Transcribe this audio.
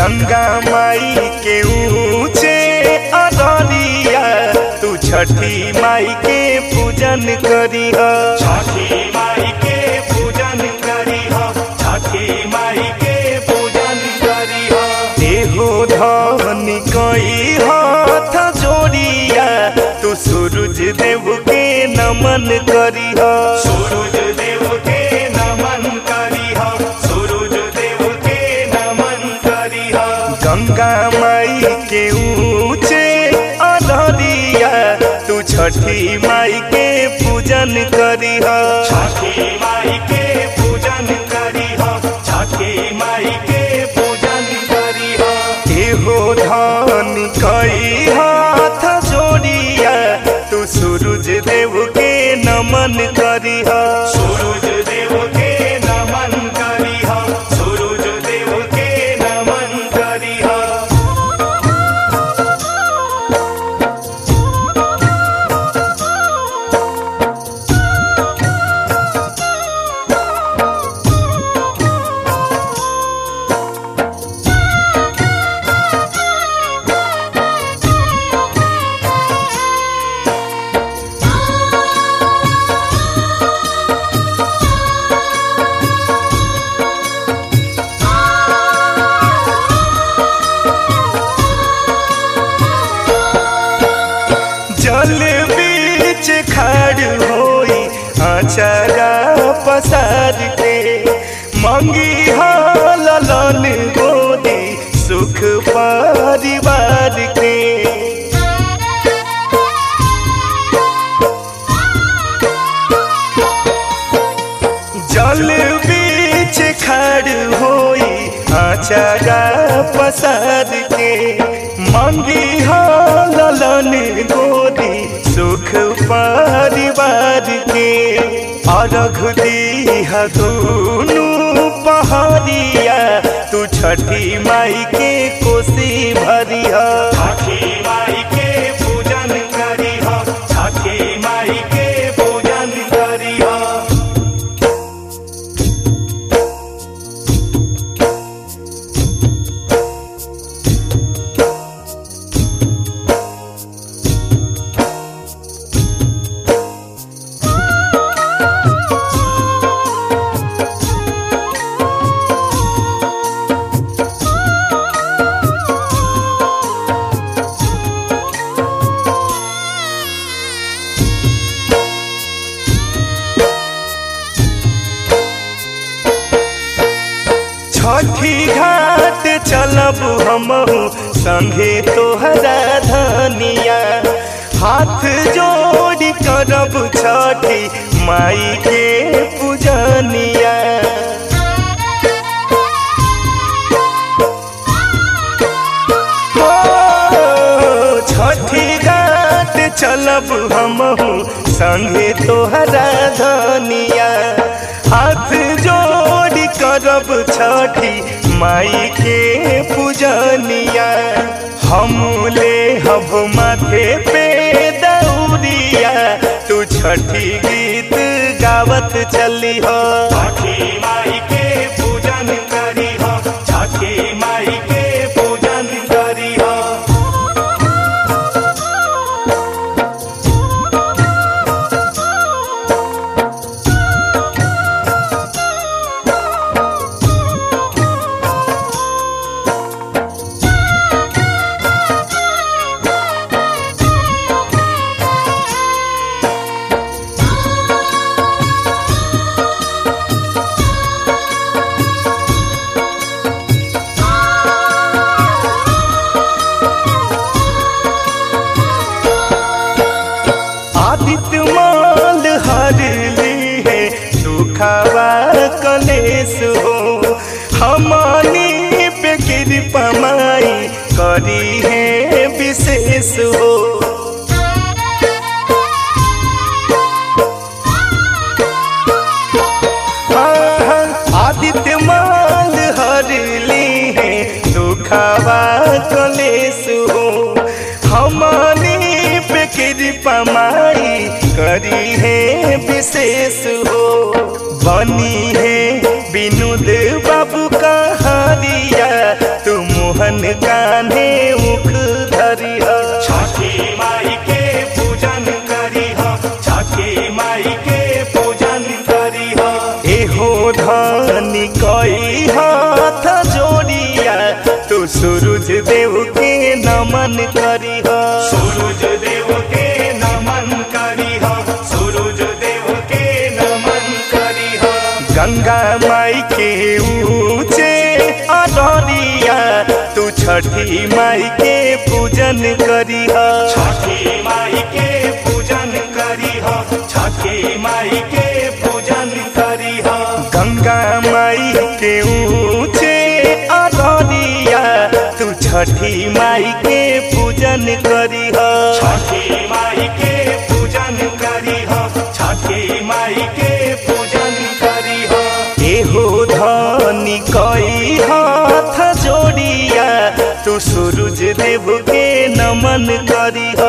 गंगा माई के ऊंचे अदरिया तू छठी माई के पूजन करी छठी माई के पूजन करी छठी माई के पूजन करी देहो धनी कई हाथ जोड़िया तू सूरज देव के नमन करी सूरज देव के नमन करी सूरज देव के नमन करी गंगा माई के ऊंचे अदरिया तू छठी माई के पूजन करी छठी माई के पूजन करी छठी माई के पूजन करी एहो धन कई हाथ जोड़िया तू सूरज देव के नमन करी सूरज देव के नमन करी सूरज देव के नमन करी जल बीच खड़ होई आचारा पसार के मंगी हालन गोदी सुख परिवार के जल बीच खड़ होई आचारा पसार के मंगी हालन गोदी सुख परिवार के अर्घ दीहा दोनों पहाड़िया तू छठी माई के कोसी भरिया छठी माई के पूजन करी छठी माई के पूजन करी छठी घाट चलब हम संगे तोहरा धनिया हाथ जोड़ी करब छठी माई के पूजनिया ओ, छठी घाट चलब हम संगे तोहरा धनिया हाथ जोड़ी करब छठी माई के पूजनिया हम ले हब माथे पे दौरिया तू छठी गीत गावत चली हो छठी माई के पूजन करी छठी माई के पूजन करी आदित्य माल हर ली है दुखावा कलेश हो हमानी पे कृपा माई करी है विशेष हो आदित्य माल हर ली है दुखावा कलेश हो हमारी पे कृपा माई करी है विशेष हो बनी है विनोद बाबू का हारिया तू मोहन अपन कान्हे उख धरिह छठी माई के पूजन करी हो छठी माई के पूजन करी हो एहो धनी कई हाथ जोड़िया तू सूरज देव के नमन करिह सूरज देव के नमन करी हो सूरज देव के नमन करी हो गंगा माई के ऊंचे अडरिया तू छठी माई के पूजन करिह छठी माई के पूजन करी हो छठी माई के पूजन करी हो गंगा माई के ऊंचे अडरिया तू छठी माई के पूजन करिह छठी माई के पूजन करी हो छठी माई के पूजन करी हो एहो धनी कई हाथ जोड़िया तू सूरज देव के नमन करिह